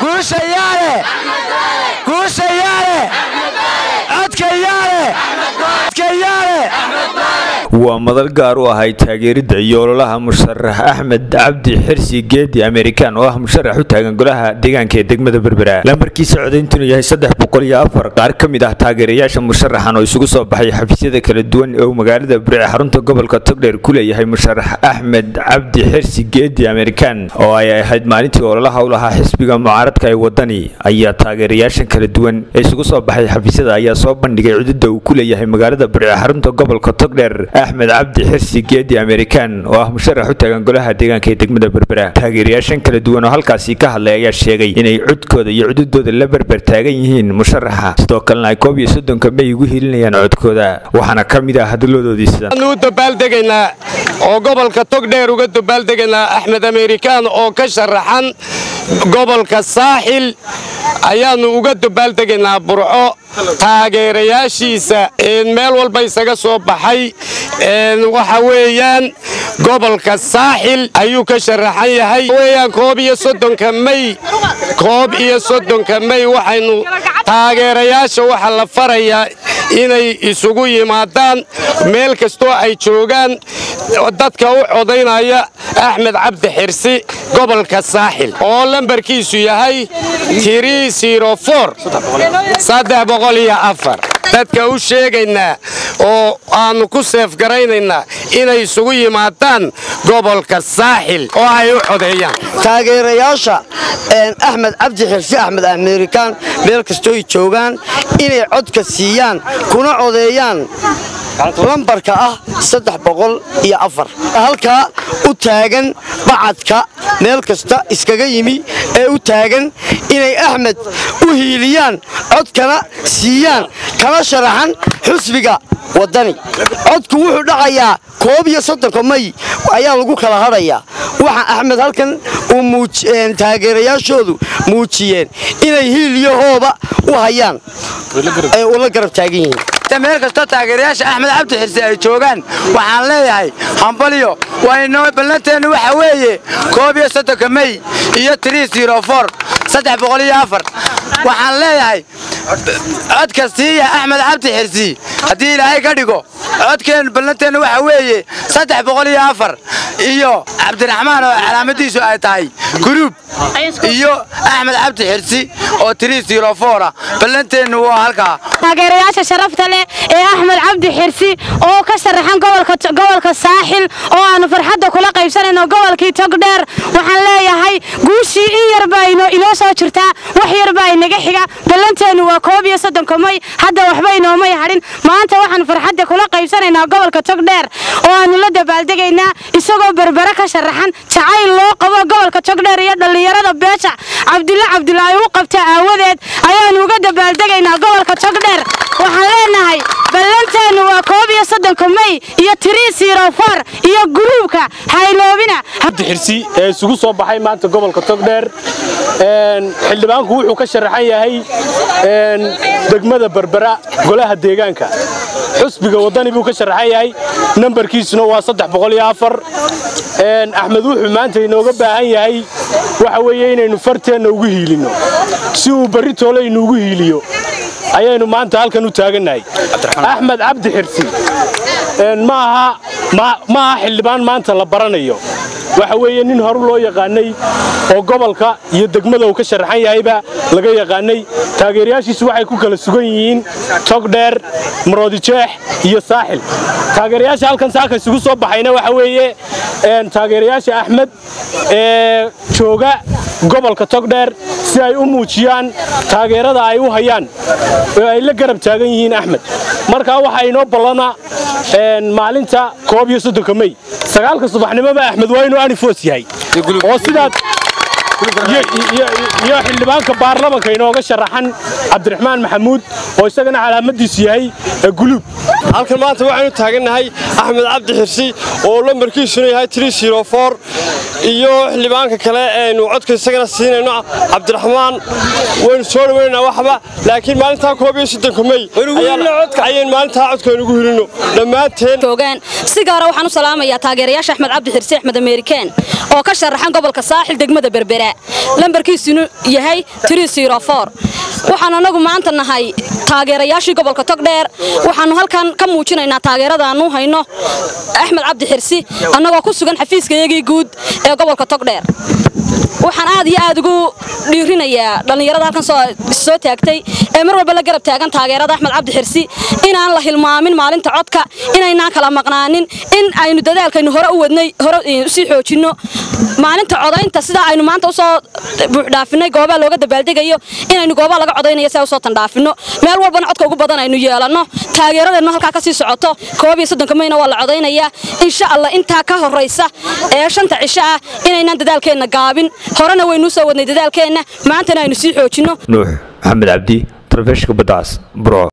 guusha yaale guusha yaale codka yaale codka yaale waa madal gaar u ahay taageeridda iyo ololaha musharax axmed cabdi xirsi geedi amerikan oo ah musharax u taagan golaha deegaanka ee degmada berbera lambarkiisa codayntunu yahay saddex boqol iyo afar qaar ka mid ah taageerayaasha musharaxan oo isugu soo baxay xafiisyada kala duwan ee uu magaalada burice xarunta gobolka togdheer ku leeyahay musharax axmed cabdi xirsi geedi amerikan oo ay ahayd maalintii ololaha u lahaa xisbiga mucaaradka ee wadani ayaa taageerayaashan kala duwan ee isugu soo baxay xafiisyada ayaa soo bandhigay cududda uu ku leeyahay magaalada burice xarunta gobolka togdheer axmed cabdi xirsi geedi amerikan oo ah musharax u taagan golaha deegaanka ee degmada berbera taageerayaashan kala duwan oo halkaasi ka hadlay ayaa sheegay inay codkooda iyo cududooda la berber taagan yihiin musharaxa sidoo kalena ay koob iyo soddonka may ugu hilinayaan codkooda waxaana ka mid ah hadalladoodii sidan u dabaaldegaynaa oo gobolka togdheer uga dabaaldegaynaa axmed amerikaan oo ka sharaxan gobolka saaxil ayaannu uga dabaaldegaynaa burco taageerayaashiisa meel walba isaga soo baxay waxa weeyaan gobolka saaxil ayuu ka sharaxan yahay weyaan koob iyo soddonka may koob iyo soddonka may waxaynu taageerayaasha waxaa la farayaa inay isugu yimaadaan meel kastoo ay joogaan dadka u codaynaya axmed cabdi xirsi gobolka saaxil oo lambarkiisu yahay dadka u sheegaynaa oo aannu ku seefgaraynaynaa inay isugu yimaadaan gobolka saaxil oo ay u codeeyaan taageerayaasha axmed cabdi xirsi axmed amerikaan meel kastooy joogaan inay codka siiyaan kuna codeeyaan lambarka ah saddex boqol iyo afar halkaa u taagan bacadka meel kasta iskaga yimi ee u taagan inay axmed u hiiliyaan codkana siiyaan kana sharaxan xusbiga waddani codku wuxuu dhacayaa koob iyo soddonka may ayaa lagu kala hadhayaa waxa axmed halkan uu taageerayaashoodu muujiyeen inay hiiliyahooba u hayaan ay ula garab taagan yihiin meel kastoo taageerayaasha axmed cabdi xirsi ay joogaan waxaan leeyahay hambalyo waynoo ballanteennu waxa weeye koob iyo soddonka may iyo tiriisirofor saddex boqol iyo afar waxaan leeyahay codka siiya axmed cabdi xirsi haddii ilaahay ka dhigo codkeen ballanteennu waxa weeye saddex boqol iyo afar iyo cabdiraxmaan oo calaamadiisu ay tahay guruub iyo axmed cabdi xirsi oo tiriisirofora ballanteennu waa halkaa taageerayaasha sharafta leh ee axmed cabdi xirsi oo ka sharaxan gobolka saaxil oo aanu farxadda kula qaybsanayno gobolkii togdheer waxaan leeyahay guushii in yarba inoo soo jirtaa wax yarbaa inaga xiga ballanteennu waa koob iyo soddonka may hadda waxba inoomay hadhin maanta waxaanu farxadda kula qaybsanaynaa gobolka togdheer oo aanu la dabaaldegaynaa isagoo berbere ka sharaxan jacayl loo qabo gobolka togdheer iyo dhallinyarada beesha cabdulla cabdulaahi u qabta aawadeed ayaanu uga dabaaldegaynaa gobolka togdheer waxaan leenahay ballanteennu waa koob iyo soddonka may iyo tiriisirofor iyo guruubka hayloobina cabdi xirsi ee isugu soo baxay maanta gobolka togdheer xildhibaanku wuxuu ka sharaxan yahay degmada berbera golaha deegaanka xusbiga waddani buu ka sharaxan yahay nambarkiisuna waa saddex boqol iyo afar axmed wuxuu maanta inooga baahan yahay waxa weeye inaynu farteenna ugu hiilinno si uu berri toole inuugu hiiliyo ayaynu maanta halkan u taagannahay axmed cabdi xirsi ma aha xildhibaan maanta la baranayo waxa weeye nin horu loo yaqaanay oo gobolka iyo degmada uu ka sharaxan yahayba laga yaqaanay taageerayaashiisu waxay ku kala sugan yihiin togdheer maroodijeex iyo saaxil taageerayaasha halkan saaka isugu soo baxayna waxa weeye taageerayaasha axmed ee jooga gobolka togdheer si ay u muujiyaan taageerada ay u hayaan oo ay la garab taagan yihiin axmed markaa waxaa inoo ballana maalinta koob iyo soddonka mey sagaalka subaxnimoba axmed waa inuu anifos yahay oo sidaad iyo xildhibaanka baarlamanka inooga sharaxan cabdiraxmaan maxamuud oo isagana calaamadiisu yahay guluub halkan maanta waxaynu taagannahay axmed cabdi xirsi oo lambarkiisuna yahay tiriisirofor iyo xildhibaanka kale aynu codka isagana siinayno cabdiraxmaan waynu soo dhawaynaynaa waxba laakiin maalintaa koob iyo soddonka mey ayaynu maalintaa codkaynugu helino dhammaanteen joogaan si gaara waxaan u salaamayaa taageerayaasha axmed cabdi xirsi axmed amerikaan oo ka sharaxan gobolka saaxil degmada berbera lambarkiisunu yahay waxaan anagu maanta nahay taageerayaashii gobolka togdheer waxaanu halkan ka muujinaynaa taageeradaanu hayno axmed cabdi xirsi annagoo ku sugan xafiiskayagii guud ee gobolka togdheer waxaan aad iyo aad ugu dhiirinayaa dhallinyarada halkan soo taagtay ee mar walba la garab taagan taageerada axmed cabdi xirsi inaan la hilmaamin maalinta codka inaynaan kala maqnaanin in aynu dadaalkaynu hore u wadnay hore usii xoojinno maalinta codaynta sidaa aynu maanta usoo buuxdhaafinay goobaha looga dabaaldegayo inaynu goobaha laga codaynayo si usoo tandhaafino meel walbana codka ugu badan aynu yeelanno taageeradeennu halkaa kasii socoto koob iyo soddonka mayna waa la codaynayaa insha allah intaa ka horraysa ee shanta cisho ah inaynaan dadaalkeenna gaabin horena waynuu soo wadnay dadaalkeenna maantana aynu sii xoojinno nuux maxamed cabdi tarefeshka badacas bro